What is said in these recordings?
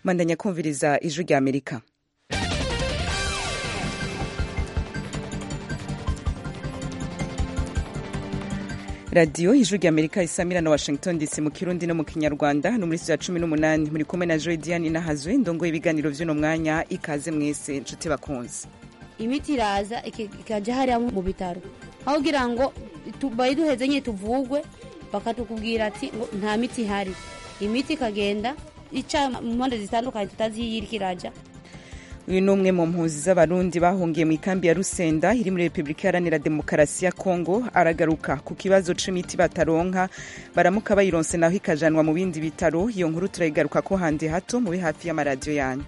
mandanya kumviriza ijwi rya amerika radiyo ijwi rya amerika isamira na washington dc mu kirundi no mu kinyarwanda no muri ya cumi n'umunani muri kumwe na joy diane nahazwe ndongo ibiganiro vy'uno mwanya ikaze mwese nshuti bakunzi imiti iraza ikajya hariya mu bitaro aho kugira ngo bari duheze nye tuvugwe bakatukubwira ati ngo nta miti ihari imiti ikagenda ica mu mpande zitandukanye tutazi iyo iriko iraja uyu ni umwe mu mpunzi z'abarundi bahungiye mu ikambi ya rusenda iri muri repubulika iharanira demokarasi ya kongo aragaruka ku kibazo c'imiti bataronka baramuka bayironse naho ikajanwa mu bindi bitaro iyo nkuru turayigaruka ko handi hato mube hafi y'amaradiyo yanyu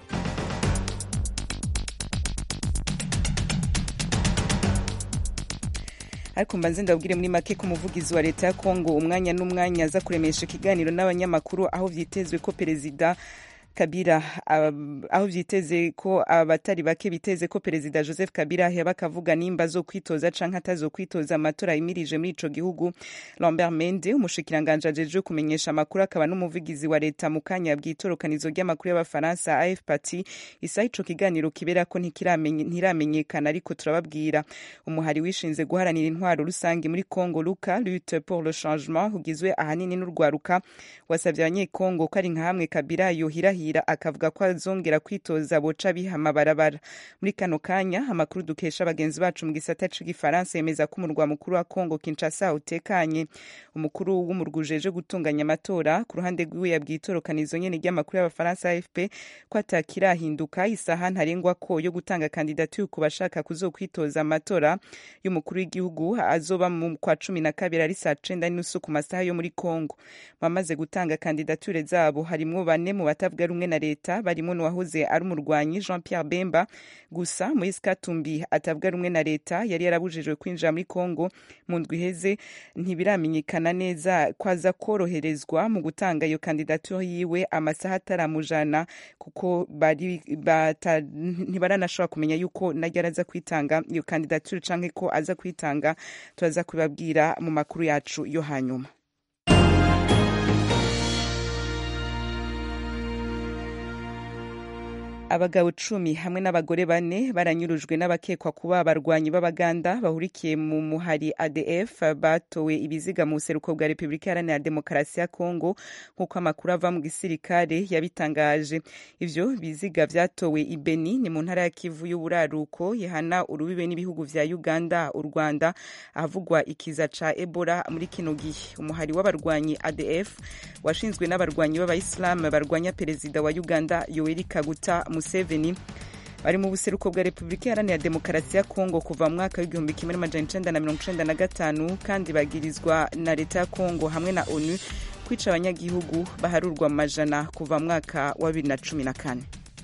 ariko mbanze ndabwire muri make ko umuvugizi wa leta ya kongo umwanya n'umwanya aza kuremesha ikiganiro n'abanyamakuru aho vyitezwe ko perezida kabira aho vyiteze ko abatari bake biteze ko perezida joseph kabila yaba akavuga nimba zo kwitoza canke atazokwitoza amatora yimirije muri ico gihugu lambert mende umushikiranganje ajejwe kumenyesha amakuru akaba n'umuvugizi wa leta mu kanya bw'itorokanizo ry'amakuru y'abafaransa afpt isaha ico kiganiro kibera ko ntiramenyekana ariko turababwira umuhari wishinze guharanira intwaro rusange muri congo luka lutte pour le changement ugizwe ahanini n'urwaruka wasavye abanyekongo ko ari nka hamwe kabila yohirahira akavuga ko azongera kwitoza boca biha amabarabara muri kano kanya amakuru dukesha bagenzi bacu mu gisata c'igifaransa yemeza ko umurwa mukuru wa kongo kinshasa utekanye umukuru w'umurwa ujeje gutunganya amatora ku ruhande rwiwe yabwiye itorokanizo nyene ry'amakuru y'abafaransa afp ko atakirahinduka isaha ntarengwa ko yo gutanga kandidatire ku bashaka kuzokwitoza amatora y'umukuru w'igihugu azoba mu kwa cumi na kabiri ari saa cenda n'inusu ku masaha yo muri kongo bamaze gutanga kandidature zabo harimwo bane mu batavuga rumwe na leta barimo n'uwahoze ari umurwanyi jean pierre bemba gusa moise katumbi atavuga rumwe na leta yari yarabujijwe kwinjira muri congo mu ndwi iheze ntibiramenyekana neza ko aza koroherezwa mu gutanga iyo kandidature yiwe amasaha ataramujana kuko ntibaranashobora kumenya yuko najya araza kwitanga iyo kandidature canke ko aza kwitanga turaza kubibabwira mu makuru yacu yo hanyuma abagabo cumi hamwe n'abagore bane baranyurujwe n'abakekwa kuba abarwanyi b'abaganda bahurikiye mu muhari adf batowe ibiziga mu buseruko bwa repubulika iharanira demokarasi ya kongo nk'uko amakuru ava mu gisirikare yabitangaje ivyo biziga vyatowe i beni ni mu ntara ya kivu y'uburaruko yihana urubibe n'ibihugu vya uganda u rwanda ahavugwa ikiza ca ebola muri kino gihe umuhari w'abarwanyi adf washinzwe n'abarwanyi b'abayisilamu barwanya perezida wa uganda yoweri kaguta museveni bari mu buseruko bwa repubulika iharanira demokarasi ya kongo kuva mu mwaka w'igihumbi kimwe n'amajana icenda na mirongo icenda na gatanu kandi bagirizwa na leta ya kongo hamwe na onu kwica abanyagihugu baharurwa mu majana kuva mu mwaka wa bibiri na cumi na kane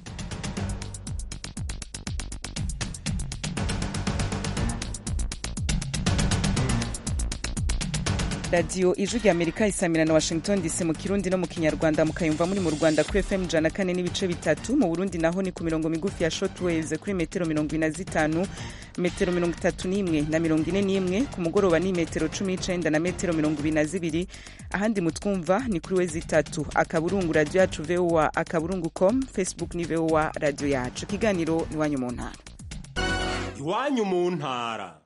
radiyo ijwi rya amerika isamira na washington dc mu kirundi no mu kinyarwanda mukayumva muri mu rwanda kuri fm ijana kane n'ibice bitatu mu burundi naho ni ku mirongo migufi ya shortwaves kuri metero mirongo ine na zitanu metero mirongo itatu n'imwe na mirongo ine n'imwe ku mugoroba ni metero cumi n'icenda na metero mirongo ibiri na zibiri ahandi mutwumva ni kuri we zitatu akaburungu radiyo yacu voa akaburungu com facebook ni voa radiyo yacu ikiganiro iwanyu mu ntara iwanyu mu ntara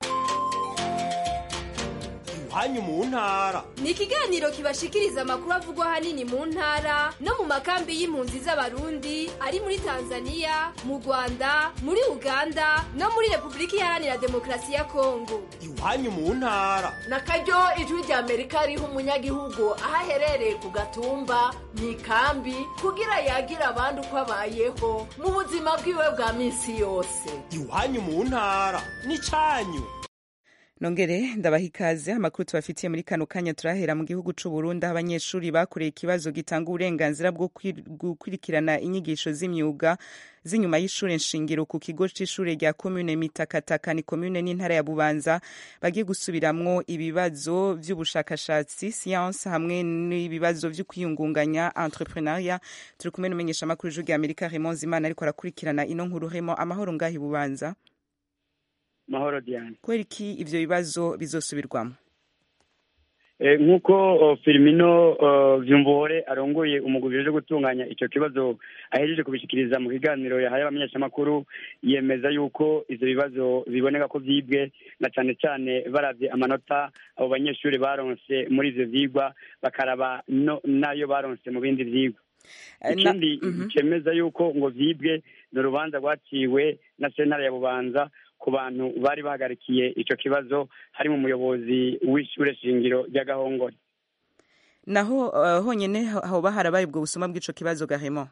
iwanyu mu ntara ni ikiganiro kibashikiriza amakuru avugwa ahanini mu ntara no mu makambi y'impunzi z'abarundi ari muri tanzania mu rwanda muri uganda no muri repubulika iharanira demokarasi ya kongo iwanyu mu ntara na karyo ijwi rya amerika riha umunyagihugu aho aherereye ku gatumba mu ikambi kugira yagira abandi uko abayeho mu buzima bwiwe bwa minsi yose iwanyu mu ntara ni cyanyu nongere ndabaha ikaze amakuru tubafitiye muri kano kanya turahera mu gihugu c'u Burundi aho abanyeshuri bakoreye ikibazo gitanga uburenganzira bwo gukurikirana inyigisho z'imyuga z'inyuma y'ishure nshingiro ku kigo c'ishure rya komune mitakataka ni komune n'intara ya bubanza bagiye gusubiramwo ibibazo vy'ubushakashatsi science hamwe n'ibibazo vyo kwiyungunganya entrepreneuria turi kumwe n'umumenyesha makuru w'ijwi rya amerika raymond zimana ariko arakurikirana ino nkuru remo amahoro ngaho i bubanza mahoro diane kubera iki ivyo bibazo bizosubirwamo nk'uko filimino byumvuhore arongoye umugwi uje gutunganya icyo kibazo ahejeje kubishyikiriza mu kiganiro yahaye abamenyeshamakuru yemeza yuko ibyo bibazo biboneka ko byibwe na cyane cyane barabye amanota abo banyeshuri baronse muri ibyo byigwa bakaraba n'ayo baronse mu bindi byigwa ikindi cyemeza yuko ngo byibwe ni urubanza rwaciwe na sentare ya bubanza ku bantu bari bahagarikiye icyo kibazo harimo umuyobozi w'ishure shingiro rya gahongore naho honyine hoba harabaye ubwo busuma bw'icyo kibazo gahemo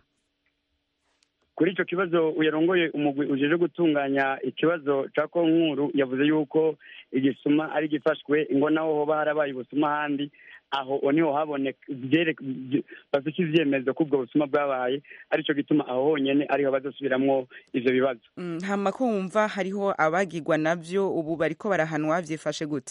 kuri icyo kibazo uyarongoye umugwi ujeje gutunganya ikibazo cya konkuru yavuze yuko igisuma ari gifashwe ngo naho hoba harabaye ubusuma ahandi aho niho haboneka bafite ibyemezo ko ubwo busuma bwabaye aricyo gituma aho honyine ariho bazasubiramwo ivyo bibazo hama ko wumva hariho abagirwa navyo ubu bariko barahanwa vyifashe gute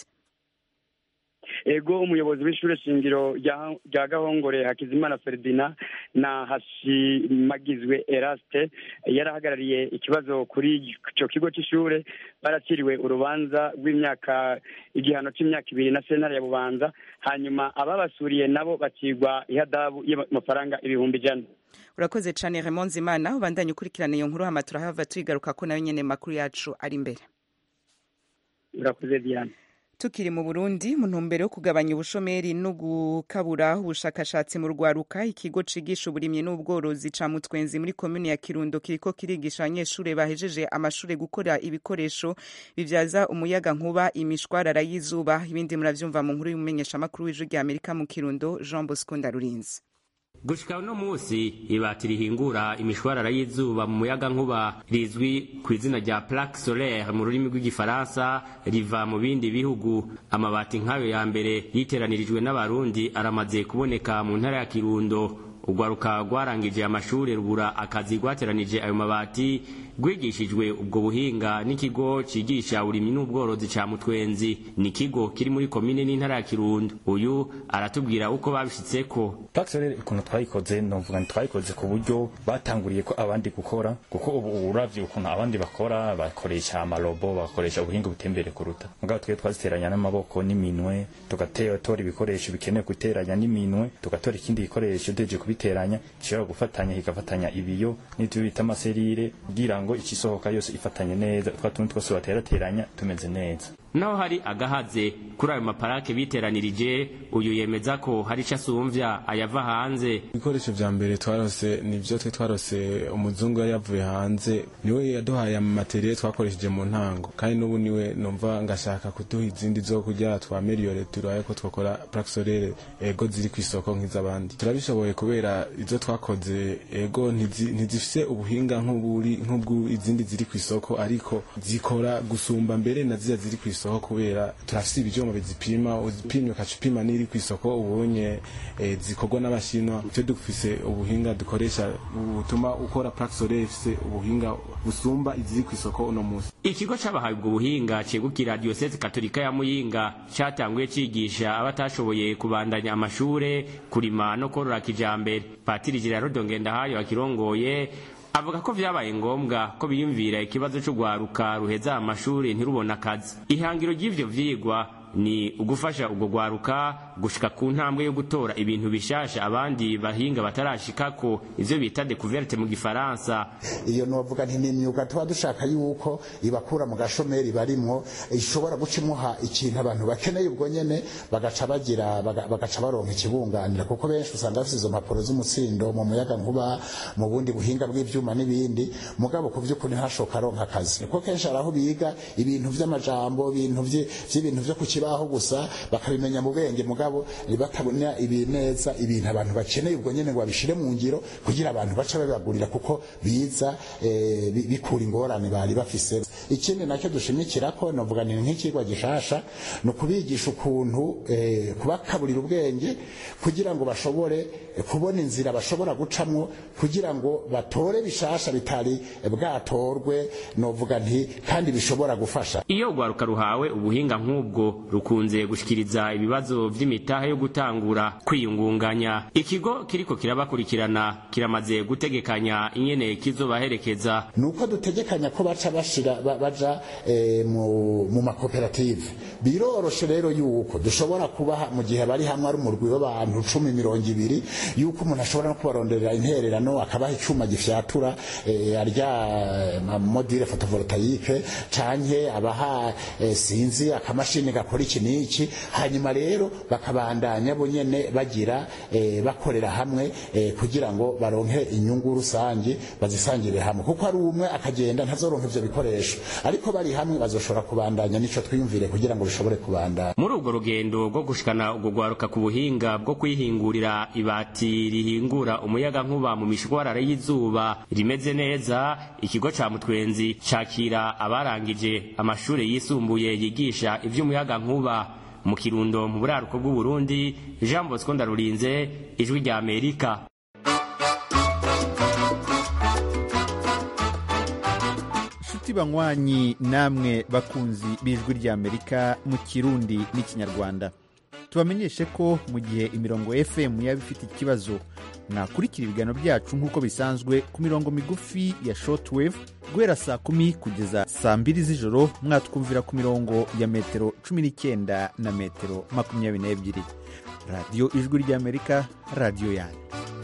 ego umuyobozi w'ishure shingiro rya gahongore hakizimana feridina na hashimagizwe eraste yarahagarariye ikibazo kuri icyo kigo cy'ishure baraciriwe urubanza rw'imyaka igihano cy'imyaka ibiri na sentare ya bubanza hanyuma ababasuriye nabo bacigwa ihadabu y'amafaranga ibihumbi ijana urakoze cyane Raymond Zimana ubandanye ukurikirana iyo nkuru hama turahava tuyigaruka ko nayo nyene makuru yacu ari imbere urakoze Diane tukiri mu burundi mu ntumbero yo kugabanya ubushomeri no gukabura ubushakashatsi mu rwaruka ikigo cigisha uburimyi n'ubworozi ca mutwenzi muri komune ya kirundo kiriko kirigisha abanyeshure bahejeje amashure gukora ibikoresho bivyaza umuyaga nkuba imishwarara y'izuba ibindi muravyumva mu nkuru y'umumenyeshamakuru w'ijwi rya amerika mu kirundo jean bosco ndarurinzi gushika uno musi ibati rihingura imishwarara y'izuba mu muyaga nkuba rizwi ku izina rya plaque solaire mu rurimi rw'igifaransa riva mu bindi bihugu amabati nk'ayo ya mbere yiteranirijwe n'abarundi aramaze kuboneka mu ntara ya kirundo urwaruka rwarangije amashuri rubura akazi rwateranije ayo mabati rwigishijwe ubwo buhinga n'ikigo cigisha uburimyi n'ubworozi ca mutwenzi ni ikigo kiri muri komine n'intara ya kirundo uyu aratubwira uko babishitseko plaque rero ukuntu twayikoze novuga twayikoze ku buryo batanguriye ko abandi gukora kuko ubu uravye ukuntu abandi bakora bakoresha amarobo bakoresha ubuhinga butembere kuruta mugabo twe twaziteranya n'amaboko n'iminwe tugatora ibikoresho bikenewe guteranya n'iminwe tugatora ikindi gikoresho duheje kubiteranya gishobora gufatanya kigafatanya ibiyo n'ibyo bita amaserire kugira ngo ikisohoka yose ifatanye neza twa tuntu twose baterateranya tumeze neza naho hari agahaze kuri ayo maparake biteranirije uyu yemeza ko hari icyo asumvya ayava hanze ibikoresho vya mbere twarose nivyo twe twarose umuzungu yari yavuye hanze niwe yaduhaye amateriye twakoresheje mu ntango kandi n'ubu niwe numva ngashaka kuduha izindi zo kugira twameliyore turaye ko twakora plaque solaire ego ziri ku isoko nk'iz'abandi turabishoboye kubera izo twakoze ego ntizifise ubuhinga nk'uburi nk'ubwo izindi ziri ku isoko ariko zikora gusumba mbere na ziya ziri ku isoko kubera turafise ibyuma bizipima uzipimye ukaca upima n'iri ku isoko ubonye e, zikorwa n'abashinwa twe dufise ubuhinga dukoresha butuma ukora plaque solaire ifise ubuhinga busumba iziri ku isoko uno munsi ikigo c'abahaye ubwo buhinga cegukira diocese katolika ya muyinga catanguye cigisha abatashoboye kubandanya amashure kurima no korora kijambere patiri gerardo ngendahayo akirongoye avuga ko vyabaye ngombwa ko biyumvira ikibazo c'ugwaruka ruheza amashuri ntirubona akazi ihangiro ry'ivyo vyigwa ni ugufasha ubwo gwaruka gushika ku ntambwe yo gutora ibintu bishasha abandi bahinga batarashikako ivyo bita découverte mu gifaransa iyo novuga nti ni imyuga tuba dushaka yuko ibakura mu gashomeri barimwo ishobora guca imuha ikintu abantu bakeneye ubwo nyene bagaca bagira bagaca baronka ikibunganira kuko benshi usanga bafite izo mpapuro z'umutsindo mu muyaga nkuba mu bundi buhinga bw'ivyuma n'ibindi mugabo ku vy'ukuri ntashoka aronka akazi kuko kenshi hari aho biga ibintu vy'amajambo ibintu vy'ibintu vyo ku kibaho gusa bakabimenya mu benge mugabo batabona ibi neza ibintu abantu bakeneye ubwo nyene ngo babishire mu ngiro kugira abantu baca babagurira kuko biza e, bikura ingorane bari bafise ikindi nacyo dushimikira ko novuga ni nk'ikigwa gishasha no kubigisha ukuntu e, kubakaburira ubwenge kugira ngo bashobore e, kubona inzira bashobora gucamwo kugira ngo batore bishasha bitari bwatorwe novuga nti kandi bishobora gufasha iyo rwaruka ruhawe ubuhinga nk'ubwo rukunze gushikiriza ibibazo vy'imibiri n'imitahe yo gutangura kwiyungunganya ikigo kiriko kirabakurikirana kiramaze gutegekanya ingene kizobaherekeza nuko dutegekanya ko baca bashira ba- baja eh, mu, mu makoperative biroroshe rero yuko dushobora kubaha mu gihe bari hamwe ari umurwi w'abantu cumi mirongo ibiri yuko umuntu ashobora no kubaronderera intererano akabaha icyuma gifyatura eh, arya modire fotovoltaike canke abaha eh, sinzi akamashini gakora iki n'iki hanyuma rero bakabandanya bo nyene bagira eh, bakorera hamwe eh, kugira ngo baronke inyungu rusange bazisangire hamwe kuko ari umwe akagenda ntazoronka ivyo bikoresho ariko bari hamwe bazoshobora kubandanya nico twiyumvire kugira ngo bishobore kubandanya muri urwo rugendo rwo gushikana ubwo gwaruka ku buhinga bwo kwihingurira ibati rihingura umuyaga nkuba mu mishwarara y'izuba rimeze neza ikigo ca mutwenzi cakira abarangije amashure yisumbuye yigisha ivy'umuyaga nkuba mu kirundo mu buraruko bw'uburundi jean bosco ndarurinze ijwi rya amerika nshuti banywanyi namwe bakunzi b'ijwi ry'amerika mu kirundi n'ikinyarwanda tubamenyeshe ko mu gihe imirongo fm yaba ifite ikibazo mwakurikira ibiganiro byacu nk'uko bisanzwe ku mirongo migufi ya shortwave guhera saa kumi kugeza saa mbiri z'ijoro mwatwumvira ku mirongo ya metero cumi n'icyenda na metero makumyabiri n'ebyiri radiyo ijwi ry'amerika radiyo yanyu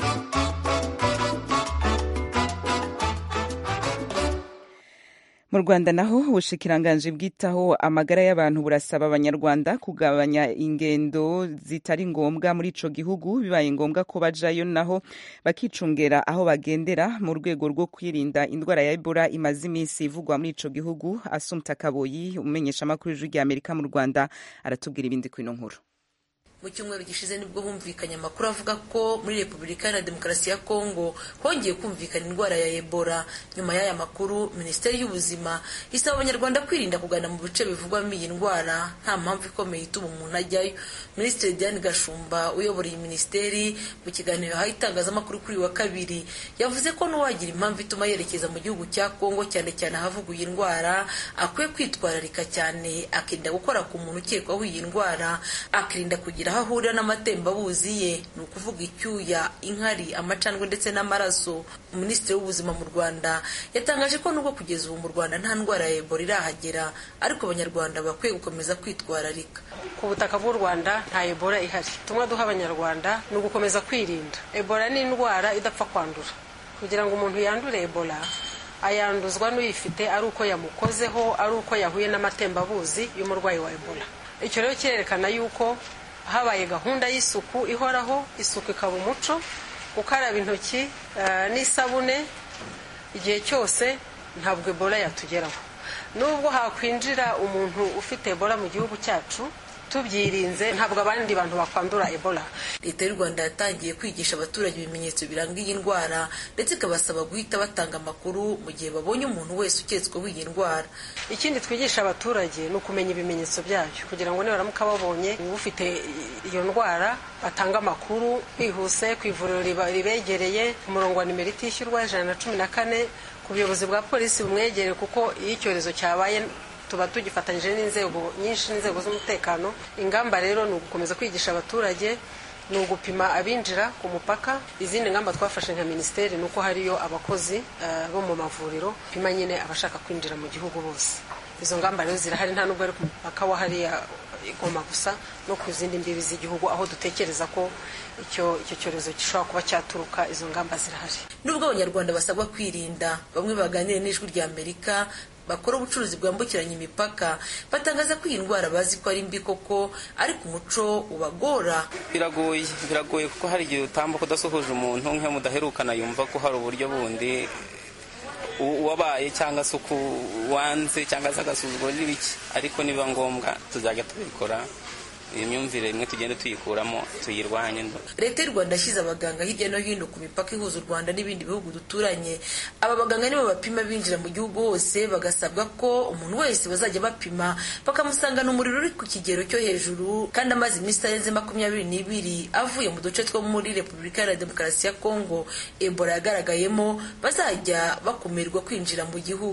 mu rwanda naho ubushikiranganji bwitaho amagara y'abantu burasaba abanyarwanda kugabanya ingendo zitari ngombwa muri ico gihugu bibaye ngombwa ko bajayo naho bakicungera aho bagendera mu rwego rwo kwirinda indwara ya ebola imaze iminsi ivugwa muri ico gihugu asumta kaboyi umumenyeshamakuru w'ijwi rya amerika mu rwanda aratubwira ibindi kwino nkuru mu cyumweru gishize nibwo humvikanye amakuru avuga ko muri repubulika iharanira demokarasi ya kongo hongeye kumvikana indwara ya ebola nyuma y'aya makuru minisiteri y'ubuzima isaba abanyarwanda kwirinda kugana mu bice bivugwamo iyi ndwara nta mpamvu ikomeye ituma umuntu ajyayo minisitiri diane gashumba uyobora iyi minisiteri mu kiganiro yahaye itangazamakuru kuri uyu wa kabiri yavuze ko n'uwagira impamvu ituma yerekeza mu gihugu cya kongo cyane cyane ahavuga iyi ndwara akwiye kwitwararika cyane akirinda gukora ku muntu ukekwaho iyi ndwara akirinda kugira aho ahurira n'amatembabuzi ye ni ukuvuga icyuya inkari amacandwe ndetse n'amaraso minisitiri w'ubuzima mu rwanda yatangaje ko nubwo kugeza ubu mu rwanda nta ndwara ya ebola irahagera ariko abanyarwanda bakwiye gukomeza kwitwararika ku butaka bw'u rwanda nta ebola ihari ubutumwa duha abanyarwanda ni ugukomeza kwirinda ebola ni indwara idapfa kwandura kugira ngo umuntu yandure ebola ayanduzwa n'uyifite ari uko yamukozeho ari uko yahuye n'amatembabuzi y'umurwayi wa ebola icyo rero kirerekana yuko habaye gahunda y'isuku ihoraho isuku ikaba umuco gukaraba intoki n'isabune igihe cyose ntabwo ebola yatugeraho nubwo hakwinjira umuntu ufite ebola mu gihugu cyacu tubyirinze ntabwo abandi bantu bakwandura ebola leta y'u rwanda yatangiye kwigisha abaturage ibimenyetso biranga iyi ndwara ndetse ikabasaba guhita batanga amakuru mu gihe babonye umuntu wese uketsweho iyi ndwara ikindi twigisha abaturage ni ukumenya ibimenyetso byayo kugira ngo nibaramuka babonye ufite iyo ndwara batanga amakuru bihuse ku ivuriro ribegereye ku murongo wa nimero itishyurwa ijana na cumi na kane ku buyobozi bwa polisi bumwegereye kuko iyo icyorezo cyabaye tuba tugifatanyije n'inzego nyinshi n'inzego z'umutekano ingamba rero ni ugukomeza kwigisha abaturage ni ugupima abinjira ku mupaka izindi ngamba twafashe nka minisiteri ni uko hariyo abakozi bo mu mavuriro pima nyine abashaka kwinjira mu gihugu bose izo ngamba rero zirahari nta nubwo ari ku mupaka wa hariya igoma gusa no ku zindi mbibi z'igihugu aho dutekereza ko icyo icyo cyorezo gishobora kuba cyaturuka izo ngamba zirahari nubwo abanyarwanda basabwa kwirinda bamwe baganira n'ijwi rya amerika bakora ubucuruzi bwambukiranya imipaka batangaza ko iyi ndwara bazi ko ari mbi koko ariko umuco ubagora biragoye biragoye kuko hari igihe utambuka udasuhuje umuntu nk'iyo mudaherukana yumva ko hari uburyo bundi uwabaye cyangwa se uko wanze cyangwa se agasuzuguro n'ibiki ariko niba ngombwa tuzajya tubikora iyi myumvire imwe tugenda tuyikuramo tuyirwanye leta y'u rwanda yashyize abaganga hirya no hino ku mipaka ihuza u rwanda n'ibindi bihugu duturanye aba baganga nibo bapima binjira mu gihugu hose bagasabwa ko umuntu wese bazajya bapima bakamusangana umuriro uri ku kigero cyo hejuru kandi amaze iminsi arenze makumyabiri n'ibiri avuye mu duce two muri repubulika iharanira demokarasi ya kongo ebola yagaragayemo bazajya bakumirwa kwinjira mu gihugu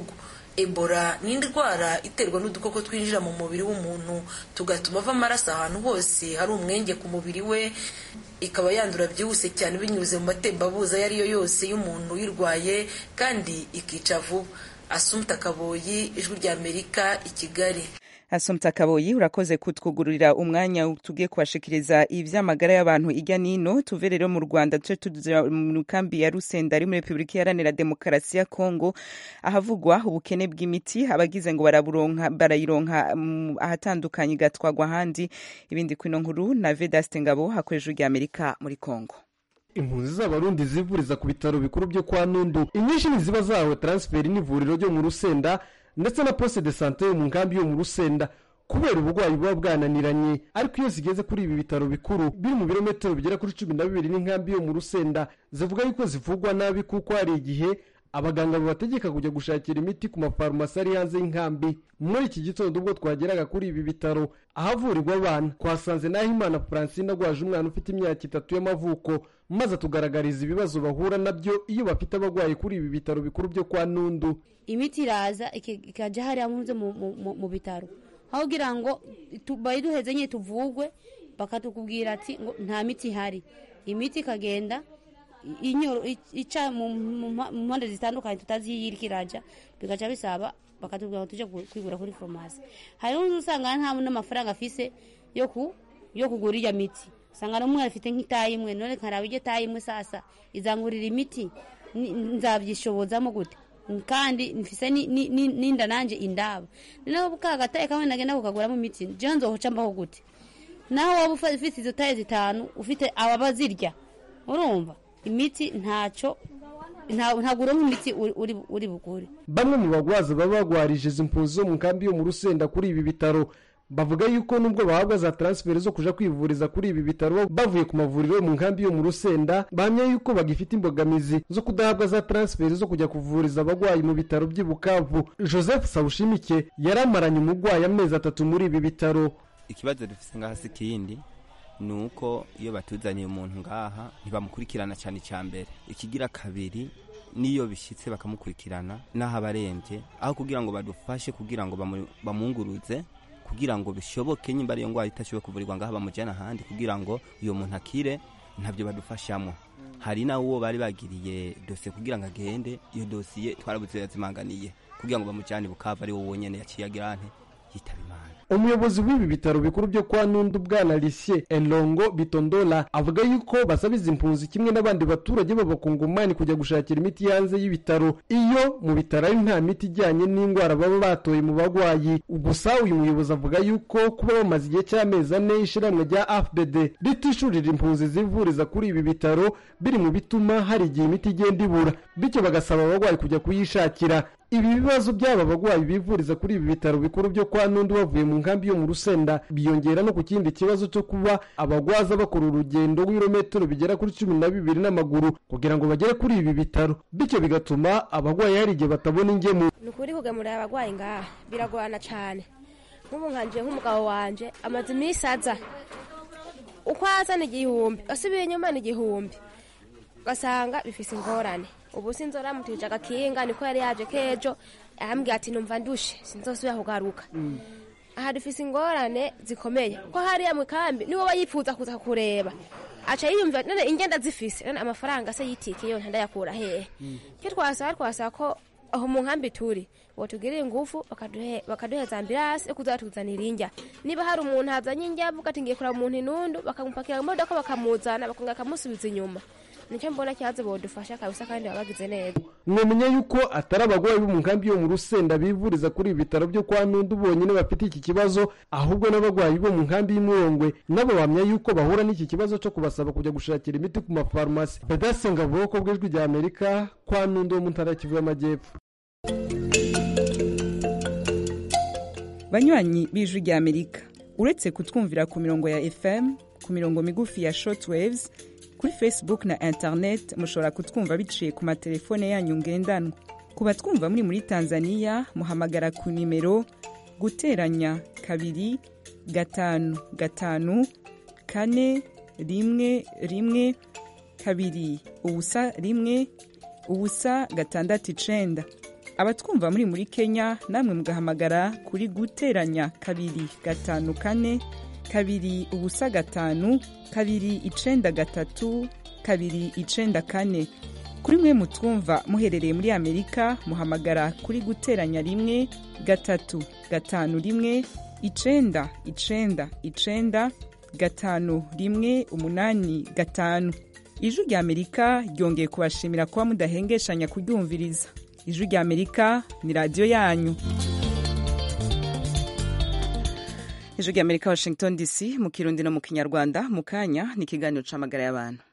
ebola ni indwara iterwa n'udukoko twinjira mu mubiri w'umuntu tugatuma ava amaraso ahantu hose hari umwenge ku mubiri we ikaba yandura byihuse cyane binyuze mu matembabuzi ayo ari yo yose y'umuntu uyirwaye kandi ikica vuba asumta kaboyi ijwi ry'amerika i kigali asumta kaboyi urakoze kutwugururira umwanya tugiye kubashikiriza ivy'amagara y'abantu irya nino tuve rero mu rwanda tuce tuja mu kambi ya rusenda ari muri repubulika iharanira demokarasi ya kongo ahavugwa ubukene bw'imiti abagize ngo baraburonka barayironka mm, ahatandukanye igatwagwa ahandi ibindi kwino nkuru na vedaste ngabo hakorejwe rya amerika muri kongo impunzi z'abarundi zivuriza ku bitaro bikuru byo kwa nundu inyinshi ntiziba zahawe taransiferi n'ivuriro ryo mu rusenda ndetse na poste de sante yo mu nkambi yo mu rusenda kubera uburwayi buba bwananiranye ariko iyo zigeze kuri ibi bitaro bikuru biri mu birometero bigera kuri cumi na bibiri n'inkambi yo mu rusenda zivuga yuko zivugwa nabi kuko hari igihe abaganga babategeka kujya gushakira imiti ku mafarumasi ari hanze y'inkambi muri iki gitondo ubwo twageraga kuri ibi bitaro ahavurirwa abana twasanze nahimana francine agwaje umwana ufite imyaka itatu y'amavuko maze atugaragariza ibibazo bahura nabyo iyo bafite abarwayi kuri ibi bitaro bikuru byo kwa nundu imiti iraza iki- ikajya hariya muze mu, mu, mu, mu bitaro aho kugira ngo tu- bayiduheze nyine tuvugwe bakatukubwira ati ngo nta miti ihari imiti ikagenda i- inyoro i- ica mu mu mpa- mu mpande zitandukanye tutazi iyo iriko iraja bigaca bisaba bakatubwira ngo tuje ku- kwigura kuri farumasi hari n'undi usanga nta n'amafaranga afise yo ku yo kugura iyo miti usanga n'umwe afite nk'itayi imwe none nkaraba iryo tayi imwe sasa izangurira imiti ni- nzabyishobozamo gute kandi mfise ni- ni- ni- n'inda nanje indaba noneho ka gataye kamwe nagenda kukaguramo imiti jewe nzohoca mbaho gute naho waba ufa- ufite izo taye zitanu ufite ababa zirya urumva imiti ntacyo nta- ntabwo uronka imiti uri- uri uri bugure bamwe mu bagwaza baba bagwarije izi mpunzi zo mu nkambi yo mu rusenda kuri ibi bitaro bavuga yuko nubwo bahabwa za taransiferi zo kuja kwivuriza kuri ibi bitaro bavuye ku mavuriro yo mu nkambi yo mu rusenda bahamya yuko bagifite imbogamizi zo kudahabwa za taransiferi zo kujya kuvuriza abagwayi mu bitaro by'i bukavu joseph sawushimike yari amaranye umurwayi amezi atatu muri ibi bitaro ikibazo dufite ngaha si ikindi ni uko iyo batuzaniye umuntu ngaha ntibamukurikirana cyane icya mbere ikigira kabiri n'iyo bishyitse bakamukurikirana n'aho aba arembye aho kugira ngo badufashe kugira ngo bamu- bamwunguruze kugira ngo bishoboke nyimba ariyo ndwara itashoboye kuvurirwa ngaha bamujyana ahandi kugira ngo uyo muntu akire ntabyo badufashamo hari nawe uwo bari bagiriye dosiye kugira ngo agende iyo dosiye twarabuze yazimanganiye kugira ngo bamujyane bukava ari wo wonyine yaciye agira ante yitaba imana umuyobozi w'ibi bitaro bikuru byo kwa nundu bwana lisie enlongo bitondola avuga yuko basaba izi mpunzi kimwe n'abandi baturage b'abakongomani kujya gushakira imiti hanze y'ibitaro iyo mu bitaro ari nta miti ijyanye n'indwara baba batoye mu bagwayi gusa uyu muyobozi avuga yuko kuba bamaze igihe cy'amezi ane ishyirahamwe rya afbd ritishurira impunzi zivuriza kuri ibi bitaro biri mu bituma hari igihe imiti igenda ibura bityo bagasaba abagwayi kujya kuyishakira ibi bibazo by'aba bagwayi bivuriza kuri ibi bitaro bikuru byo kwa nundu bavuye mu nkambi yo mu rusenda biyongera no ku kindi kibazo cyo kuba abagwaza bakora urugendo rw'ibirometero bigera kuri cumi na bibiri n'amaguru kugira ngo bagere kuri ibi bitaro bityo bigatuma abagwayi hari igihe batabona ingemu ni ukuri kugemurira abarwayi ngaha biragorana cyane nk'ubu nkanje nk'umugabo wanje amaze iminsi aza uko aza ni igihumbi asubiye inyuma ni igihumbi ugasanga bifise ingorane ubu sinzora mutije agakinga niko yari yaje kejo arambwira ati numva ndushe sinzosubira kugaruka aha dufise ingorane zikomeye ko hariya mu kambi niwo bayifuza kuza kureba aca yiyumvira none ingenda zifise none amafaranga se yitikiye ntandayakura hehe icyo twasaba twasaba ko aho mu nkambi turi botugirira ingufu bakaduhe- bakaduheza ambirasi yo kuza batuzanira indya niba hari umuntu hazanye indya avuga ati ngiye kuraba umuntu inundu bakamupakira mu modoka bakamuzana bakongera bakamusubiza inyuma nicyo mbona kibazo bodufasha kabisa kandi baba bagize neza mwamenya yuko atari abagwayi bo mu nkambi yo mu rusenda bivuriza kuri ibi bitaro byo kwa nundu bonyine bafite iki kibazo ahubwo n'abagwayi bo mu nkambi y'umurongwe nabo bamya yuko bahura n'iki kibazo cyo kubasaba kujya gushakira imiti ku mafarumasi bedasenga bwoko bw'ijwi rya amerika kwa nundu wo mu ntara ya kivu y'amajyepfo banywanyi b'ijwi rya amerika uretse kutwumvira ku mirongo ya fm ku mirongo migufi ya shortwaves kuri facebook na internet mushobora kutwumva biciye ku matelefone yanyu ngendanwa ku batwumva muri muri tanzania muhamagara ku nimero guteranya kabiri gatanu gatanu kane rimwe rimwe kabiri ubusa rimwe ubusa gatandatu icenda abatwumva muri muri kenya namwe mugahamagara kuri guteranya kabiri gatanu kane kabiri ubusa gatanu kabiri icenda gatatu kabiri icenda kane kuri mwe mutwumva muherereye muri amerika muhamagara kuri guteranya rimwe gatatu gatanu rimwe icenda icenda icenda gatanu rimwe umunani gatanu ijwi rya amerika ryongeye kubashimira kuba mudahengeshanya kuryumviriza ijwi rya amerika ni radiyo yanyu ijwi rya amerika washington dc mu kirundi no mu kinyarwanda mu kanya ni ikiganiro c'amagara y'abantu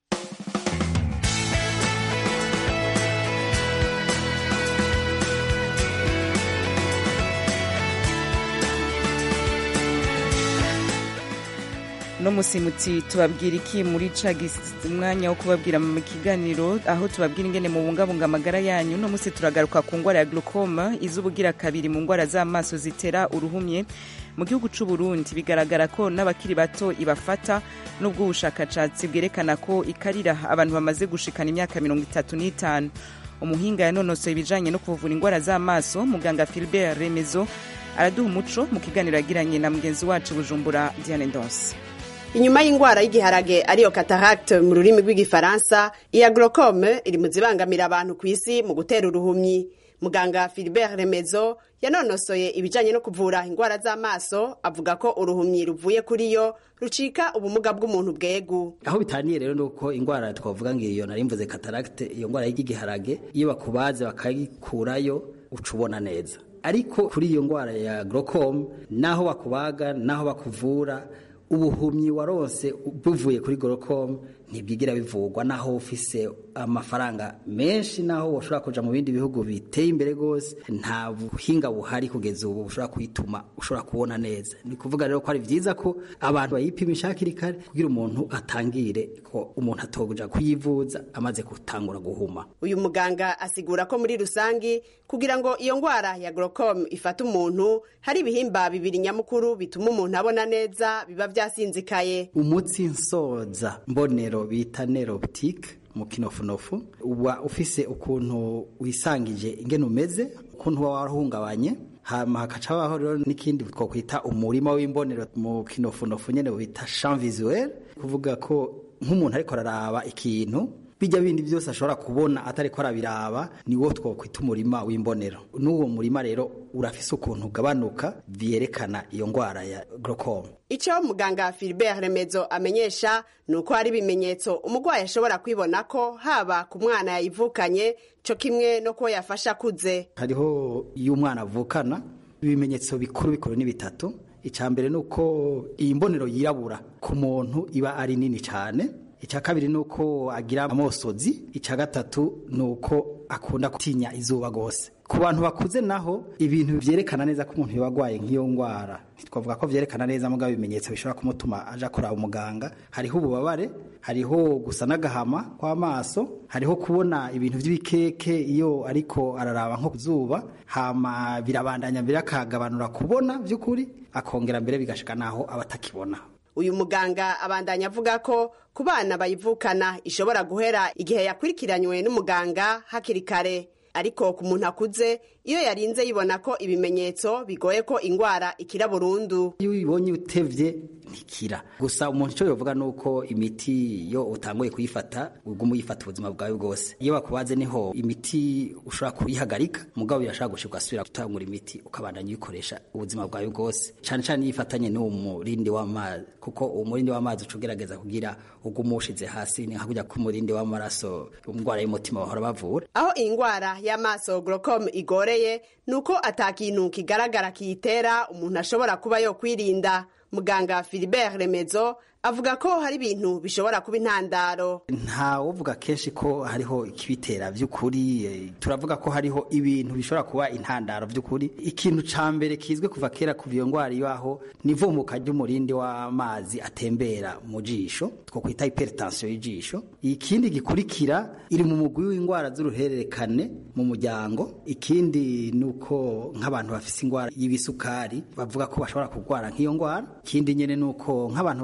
no musimutsi tubabwira iki muri ca umwanya wo kubabwira mu kiganiro aho tubabwira ingene mu bungabunga amagara yanyu no musi turagaruka ku ngwara ya glaucoma izubugira kabiri mu ngwara z'amaso zitera uruhumye mu gihugu c'u Burundi bigaragara ko n'abakiri bato ibafata n'ubwo ubushakashatsi bwerekana ko ikarira abantu bamaze gushikana imyaka mirongo itatu n'itanu umuhinga yanonosoye ibijanye no kuvura ingwara z'amaso muganga Philbert Remezo araduha umuco mu kiganiro yagiranye na mugenzi wacu Bujumbura Diane Ndonse inyuma y'indwara y'igiharage ariyo cataracte mu rurimi rw'igifaransa iya glaucome iri mu zibangamira abantu ku isi mu gutera uruhumyi muganga Philbert Remezo yanonosoye ibijanye no kuvura indwara z'amaso avuga ko uruhumyi ruvuye kuri yo rucika ubumuga bw'umuntu bwegu aho bitaniye rero nuko indwara twavuga ngo iyo nari mvuze cataracte iyo ndwara y'igiharage iyo bakubaze bakayikurayo uca ubona neza ariko kuri iyo ndwara ya glaucome naho bakubaga naho bakuvura ubuhumyi warose buvuye kuri gorocom ntibwigira bivugwa naho ufise amafaranga menshi naho washobora kuja mu bindi bihugu biteye imbere gose nta buhinga buhari kugeza ubu bushobora kwituma ushobora kubona neza ni kuvuga rero ko ari vyiza ko abantu bayipimisha hakiri kare kugira umuntu atangire ko umuntu atoja kuyivuza amaze gutangura guhuma uyu muganga asigura ko muri rusangi kugira ngo iyo ngwara ya glaucome ifate umuntu hari ibihimba bibiri nyamukuru bituma umuntu abona neza biba vyasinzikaye umutsi nsoza mbonero bita neuroptique mu kinofunofu uba ufise ukuntu wisangije ingene umeze ukuntu uba warahungabanye hama hakaca habaho rero n'ikindi twokwita umurima w'imbonero mu kinofunofu nyene bita champ visuel kuvuga ko nk'umuntu ariko araraba ikintu bijya bindi byose ashobora kubona atari ko arabiraba ni wo twokwita umurima w'imbonero n'uwo murima rero urafise ukuntu ugabanuka vyerekana iyo ngwara ya glaucome ico muganga Philbert Remezo amenyesha ni uko hari ibimenyetso umurwayi ashobora kwibona ko haba ku mwana yayivukanye co kimwe no kuwo yafasha akuze hariho iyo umwana avukana ibimenyetso bikuru bikuru ni bitatu icya mbere ni uko iyi mbonero yirabura ku muntu iba ari nini cyane icya kabiri ni uko agira amosozi icya gatatu ni uko akunda gutinya izuba rwose ku bantu bakuze naho ibintu byerekana neza ko umuntu yabagwaye nk'iyo ndwara twavuga ko byerekana neza mugabo ibimenyetso bishobora kumutuma aja kuraba umuganga hariho ububabare hariho gusa n'agahama kw'amaso hariho kubona ibintu by'ibikeke iyo ariko araraba nko ku zuba hama birabandanya mbere akagabanura kubona by'ukuri akongera mbere bigashika naho aba atakibona uyu muganga abandanya avuga ko ku bana bayivukana ishobora guhera igihe yakurikiranywe n'umuganga hakiri kare ariko ku muntu akuze iyo yarinze yibona ko ibimenyetso bigoye ko ingwara ikira burundu iyo uyibonye utevye ntikira gusa umuntu icyo yovuga ni uko imiti yo utanguye kuyifata uguma uyifata ubuzima bwawe bwose iyo bakubaze niho imiti ushobora kuyihagarika mugabo birashobora gushirwa asubira gutangura imiti ukabandanya uyikoresha ubuzima bwawe bwose cyane cyane iyo ifatanye n'uwo murindi w'amazi kuko uwo murindi w'amazi uca ugerageza kugira ugume ushize hasi ni nka kujya k'umurindi w'amaraso indwara y'umutima bahora bavura aho iyi ndwara y'amaso glaucome igoreye ni uko atakintu kigaragara kiyitera umuntu ashobora kuba yo kwirinda muganga Philibert Remezo avuga ko hari ibintu bishobora kuba intandaro nta uvuga kenshi ko hariho ikibitera by'ukuri turavuga ko hariho ibintu bishobora kuba intandaro by'ukuri ikintu ca mbere kizwe kuva kera kuva iyo ndwara ibaho ni ivumuka ry'umurindi w'amazi atembera mu jisho two kwita hypertension y'ijisho ikindi gikurikira iri mu mugwi w'indwara z'uruhererekane mu muryango ikindi ni uko nk'abantu bafise indwara y'ibisukari bavuga ko bashobora kurwara nk'iyo ndwara ikindi nyene ni uko nk'abantu baba barakoresha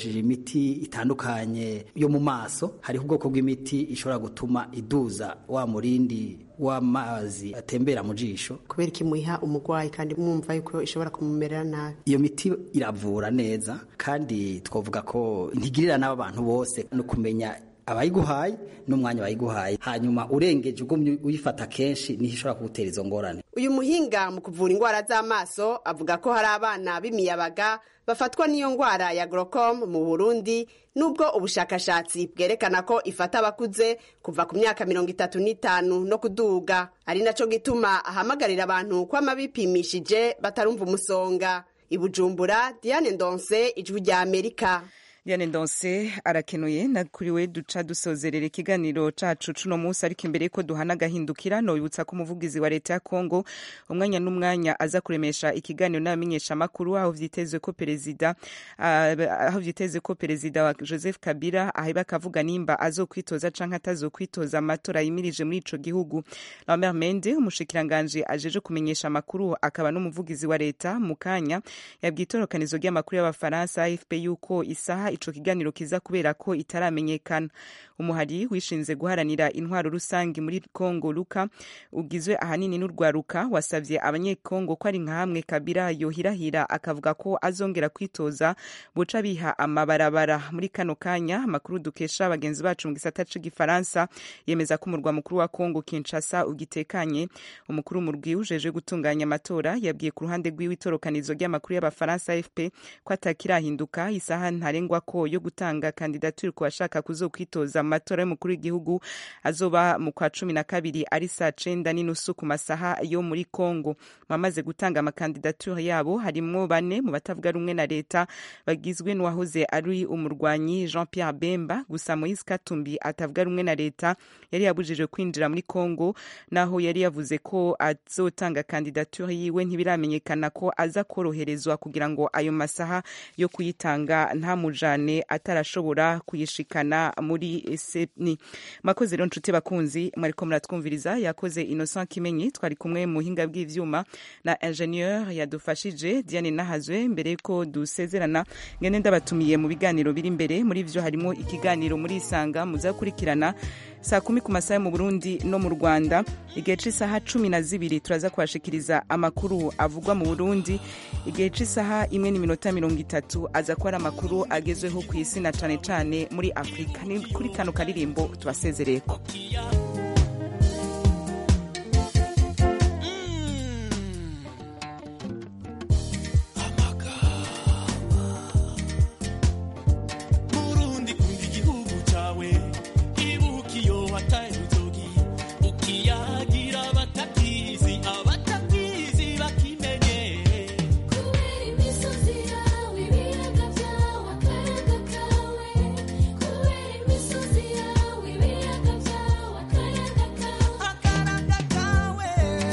dukoresheje imiti itandukanye yo mu maso hariho ubwoko bw'imiti ishobora gutuma iduza wa murindi w'amazi atembera mu jisho kubera ikimuha umurwayi kandi mwumva yuko ishobora kumumerera nabi iyo miti iravura neza kandi twavuga ko ntigirira n'abantu bose no kumenya abayiguhaye n'umwanya bayiguhaye hanyuma urengeje ugumye uyifata kenshi niho ishobora kugutera izo ngorane uyu muhinga mu kuvura indwara z'amaso avuga ko hari abana b'imiyabaga bafatwa n'iyo ndwara ya glaucome mu burundi nubwo ubushakashatsi bwerekana ko ifata abakuze kuva ku myaka mirongo itatu n'itanu no kuduga ari naco gituma ahamagarira abantu kwama bipimishije batarumva umusonga ibujumbura diane ndonse ijwi rya amerika Diane Ndonse arakenuye nakuriwe duca dusozerera ikiganiro cacu cuno munsi ariko imbere ko duhana gahindukira no yibutsa ko umuvugizi wa leta ya Kongo umwanya n'umwanya aza kuremesha ikiganiro n'abamenyesha makuru aho vyitezwe ko perezida uh, aho vyitezwe ko perezida wa Joseph Kabila ahiba kavuga nimba azokwitoza canke atazokwitoza amatora yimirije muri ico gihugu Lambert Mende umushikiranganje ajeje kumenyesha makuru akaba n'umuvugizi wa leta mu kanya yabwiye itorokanizo ry'amakuru y'abafaransa AFP yuko isaha ico kiganiro kiza kubera ko itaramenyekana umuhari wishinze guharanira intwaro rusange muri Kongo Luka ugizwe ahanini n'urwaruka wasavye abanyekongo ko ari nka hamwe Kabila yohirahira akavuga ko azongera kwitoza buca biha amabarabara muri kano kanya amakuru dukesha bagenzi bacu mu gisata c'igifaransa yemeza ko umurwa mukuru wa Kongo Kinshasa ugitekanye umukuru murwi ujeje gutunganya amatora yabwiye ku ruhande rw'iwitorokanizo ry'amakuru y'abafaransa AFP ko atakirahinduka isaha ntarengwa ko yo gutanga kandidatire ku bashaka kuzokwitoza mu matora y'umukuru w'igihugu azoba mu kwa cumi na kabiri ari saa cenda n'inusu ku masaha yo muri Kongo bamaze gutanga amakandidatire yabo harimwo bane mu batavuga rumwe na leta bagizwe n'uwahoze ari umurwanyi Jean Pierre Bemba gusa Moise Katumbi atavuga rumwe na leta yari yabujijwe kwinjira muri Kongo naho yari yavuze ko azotanga kandidatire yiwe ntibiramenyekana ko aza koroherezwa kugira ngo ayo masaha yo kuyitanga ntamujane atarashobora kuyishikana muri sepni makoze rero nshuti bakunzi mwariko muratwumviriza yakoze Innocent Kimenyi twari kumwe mu hinga bw'ivyuma na ingenieur yadufashije Diane Nahazwe mbere ko dusezerana ngene ndabatumiye mu biganiro biri imbere muri vyo harimo ikiganiro muri isanga muzakurikirana saa kumi ku masaha mu Burundi no mu Rwanda igihe c'isaha cumi na zibiri turaza kubashikiriza amakuru avugwa mu Burundi igihe c'isaha imwe n'iminota mirongo itatu aza kuba ari amakuru agezweho ku isi na cane cane muri Afrika ni kuri kano karirimbo tubasezereko Burundi kundi igihugu cawe ibuka iyo wataye uruzogi ukiyagira abatakizi abatakizi bakimenye kubera imisozi yawe ibiyaga byawe akayaga kawe kubera imisozi yawe ibiyaga byawe akayaga kawe akaranga kawe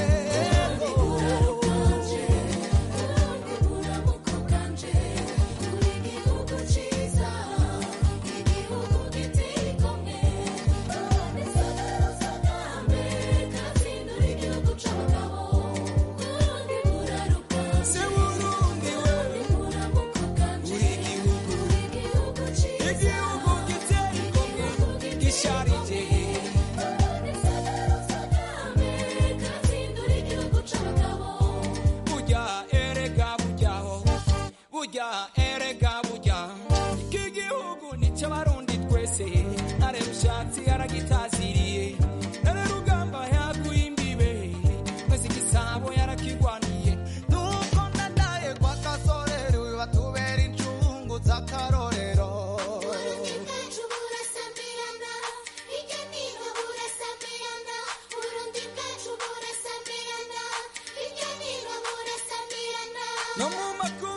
urarukanje urundi buramuko bwanje uri igihugu ciza igihugu giteye igomwe urundi sodero sogambe katsindura igihugu c'abagabo urundi burarukanje se Burundi we urundi buramuko bwanje uri igihugu uri igihugu ciza igihugu giteye igomwe gisharije urundi sodero sogambe katsindura igihugu c'abagabo burya erega buryaho burya erega burya iki gihugu nicyo abarundi twese ntare rushatsi aragitaziriye ntare rugamba yaguye imbibe mwese igisabo yarakigwaniye nuko ndadaye kwa kasorero batubera incungu z'akarorero Burundi bwacu burasamirana hirya nino burasamirana Burundi bwacu burasamirana hirya nino burasamirana no mu makuru